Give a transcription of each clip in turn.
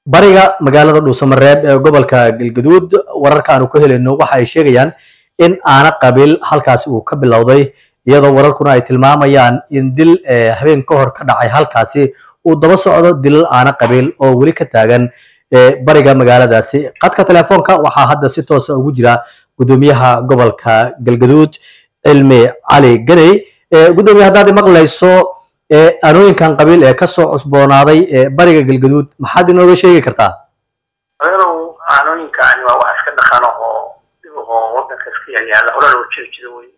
bariga magaalada dhuusamareeb ee gobolka galgaduud wararka aanu ka helayno waxa ay sheegayaan in aana qabiil halkaasi uu ka bilowday iyadoo wararkuna ay tilmaamayaan in dil habeen ka hor ka dhacay halkaasi uu daba socdo dilal aana qabiil oo weli ka taagan bariga magaaladaasi qadka telefoonka waxaa hadda si toosa ugu jira gudoomiyaha gobolka galgaduud cilmi cali ganey gudoomiye haddaad maqlayso anooyinkan qabiil ee kasoo cusboonaaday bariga galgaduud maxaad inooga sheegi kartaa adeerow aanooyinkaani waa wax iska dhaqano oo dhib oo wadanka iska yaalyaala hore loo jiri jiro wey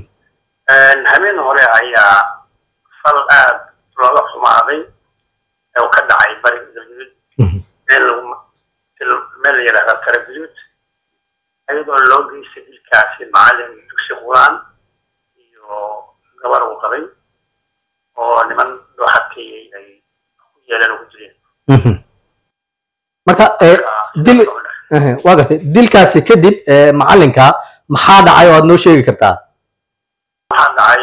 habeen hore ayaa fal aad looga xumaaday oo ka dhacay bariga galgaduud meel lagu meel la yidhahda taraguduud iyadoo loo geystay dilkaasi macalin dugsi quraan iyo gabar uu qabay oo niman loo xakeeyey ay ku yeeleen ugu jireen marka dil waa gartay dilkaasi kadib macalinka maxaa dhacay oo aad noo sheegi kartaa waxaa dhacay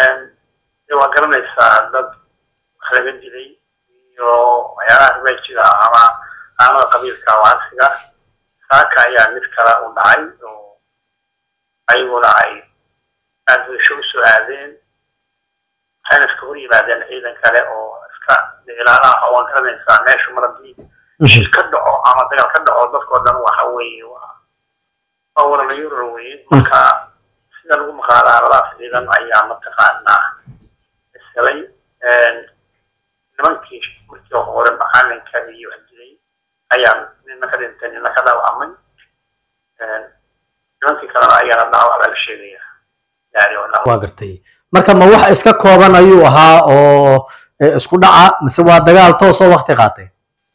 waa garanaysaa dad wax laga dilay iyo waxyaalaha riwaajida ama aanada qabiilka waasiga saaka ayaa mid kale u dhacay oo ayaguna ay aad bulsho usoo aadeen waxayna iska hor yimaadeen ciidan kale oo iska ilaalaha waan garanaysaa meeshu mar haddii shil ka dhaco ama dagaal ka dhaco dadkoo dhan waxa weeye waa waa waranayuror weye marka sida lagu maqaalaa labadaas ciidan ayaa mataqaanaa ishelay nimankii markii hore macalinka iyo wax dilay ayaa nina ka dhintay nina ka dhaawacmay nimankii kalena ayaana dhaawac baa la sheegaya waa gartay marka ma wax iska kooban ayuu ahaa oo isku dhaca mise waa dagaal toosoo wakti qaatay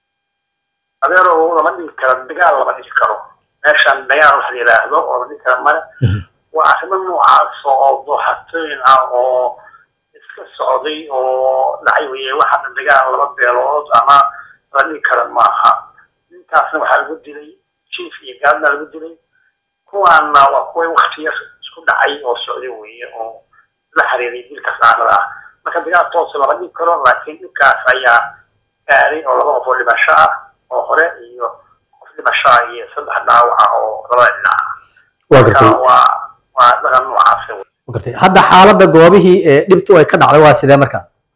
adeero lama dhigi karo dagaal lama dhigi karo meeshan dagaal wax la yidhaahdo oo la dhigi kara male waa arrimo noocaas oo dooxatooyin ah oo iska socday oo dhacay weye waxaana dagaal laba beelood ama la dhigi kara maaha ninkaasna waxaa lagu dilay jief iyo gaadna lagu dilay kuwaana waa kuway waktiya isku dhacay oo socday weye oo la xiriiray dilka saanada ah marka dagaal toos lama dhigi karo laakiin dhibkaas ayaa gaaray oo laba qof oo dhimasho ah oo hore iyo qof dhimasho ah iyo saddex dhaawaca oo labada dhinac waa gartay waa waa dhaqan noocaas waa gartay hadda xaaladda goobihii ee dhibtu ay ka dhacday waa sidee marka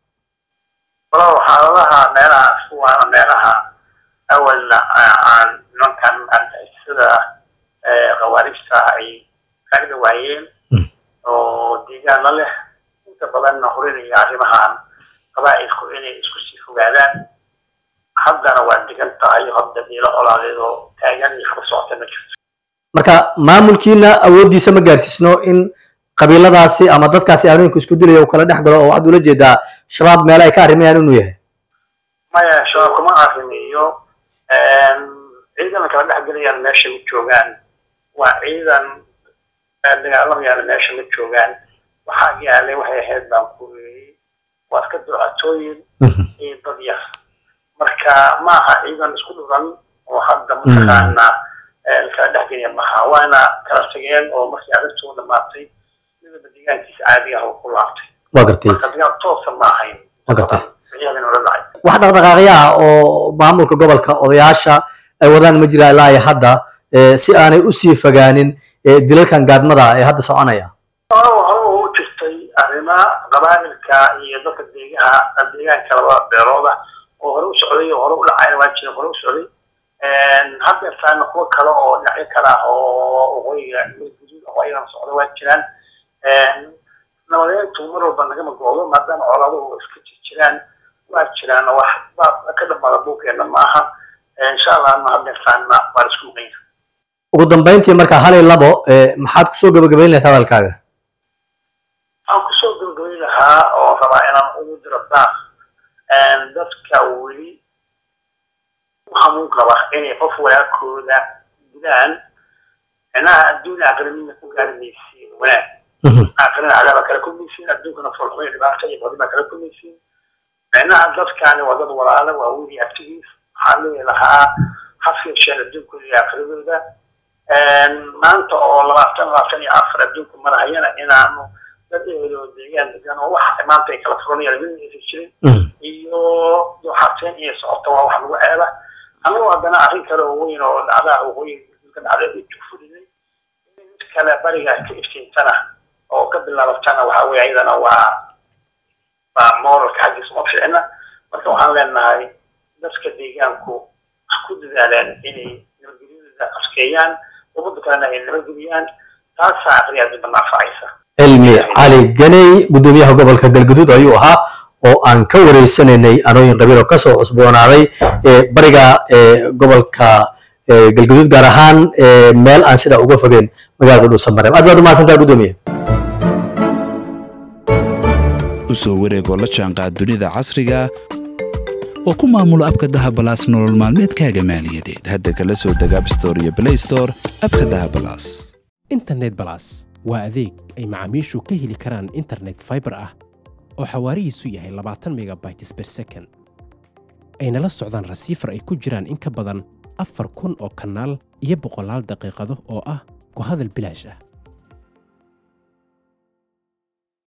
walaal xaaladaha meelahaas waana meelaha awalna aan nimankan argixisada khawaarijta ay kaga dhawaayeen oo deegaana leh inta badanna horinaya arrimahan qabaa'ilku inay isku sii fogaadaan haddana waa degan tahay hadda diilo colaadeed oo taagan iyo kaba socota ma jirto marka maamulkiina awooddiisa ma gaarsiisno in qabiiladaasi ama dadkaasi aanooyinka isku dilaya uu kala dhex galo oo waxaad ula jeedaa shabaab meele ay ka arrimayaan inuu yahay maya shabaab kuma arrimeeyo ciidan kala dhex gelayaan meesha ma joogaan waa ciidan dagaalamayaan meesha ma joogaan waxaa yaalay waxay ahayd baan ku weeyey waa iska ducatooyin iyo dad yar marka maaha ciidan isku dhuran oo hadda mataqaana kala dhex gelaya maha waana kala tageen oo markii arrintuu dhamaatay midaba deegaankiisa caadiga ah oo ku laabtay waa gartay marka dagaal toosa ma ahayn waa gartay ciidan ula dhacay wax dhaqdhaqaaqyo ah oo maamulka gobolka odayaasha ay wadaan ma jira ilaa iyo hadda si aanay usii fogaanin dilalkan gaadmada ee hadda soconaya hore hore u jirtay arrima qabaa'ilka iyo dadka deegaha deegaanka laba beelooda oo hore u socday oo hore u dhacayna waa jiray hore u socday hadda taana kuwo kale oo dhinacyo kale ah oo waqooyiga guduud oo ayagana socda waa jiraan nabadeyntu mar walba nagama goodo maadaama colaaduhu iska jiraan waa jiraan wax baa ka dhamaada buugeena maaha insha allahna hadda taana waa la isku maqanya ugu dambayntii marka hal iyo labo maxaad kusoo gabagabayn lahayd hadalkaaga waxaan kusoo gabagabayn lahaa oo rabaa inaan ugu diro daaq dadka weli u hamuun qaba inay qof walaakooda dilaan micnaha adduun aqrinina ku gaari maysiin wanaag aqrina cadaaba kala kulmaysiin adduunkana folxumay dhibaata iyo badibaa kala kulmaysiin micnaha dadkaani waa dad walaala waa weli abtigiis waxaa leeyi lahaa ha fiirsheen adduunkooda iyo aqridooda maanta oo labaatan labaatan iyo afar adduunku marahayana inaanu dad eheloo deegaan degan oo wax maanta ay kala furanayaan midna aysan jirin iyo dooxateen iyo socota waa wax lagu ceeba annagu haddana arrin kale oo weyn oo dhacdaa waqooyi ka dhacday u jugfulinay in mid kale bariga ka iftiinsana oo ka bilaabatana waxa weye ayadana waa waa moralka xaggiisa uma ficina marka waxaan leenahay dadka deegaanku wax ku dadaaleen inay nabadgelyada askeeyaan ummadda kalena ay nabadgeliyaan taasaa aqriyaadba naafacaysa cilmi cali ganey gudoomiyaha gobolka galguduud ayuu ahaa oo aan ka wareysanaynay anooyin qabiil oo kasoo cusboonaaday bariga gobolka galguduud gaar ahaan meel aan sidaa uga fogeyn magaalada dhuusamareeb aad baad umahadsantaha gudoomiye usoo wareegoo la jaanqaad dunida casriga oo ku maamulo abka dahabalaas nolol maalmeedkaaga maaliyadeed hadda kala soo deg abstore iyo blaystore abka dahabalaas internet balas waa adeeg ay macaamiishu ka heli karaan internet faibar ah oo xawaarihiisu yahay labaatan megabytes ber second ayna la socdaan rasiifar ay ku jiraan in ka badan afar kun oo kanaal iyo boqolaal daqiiqado oo ah ku hadal bilaash ah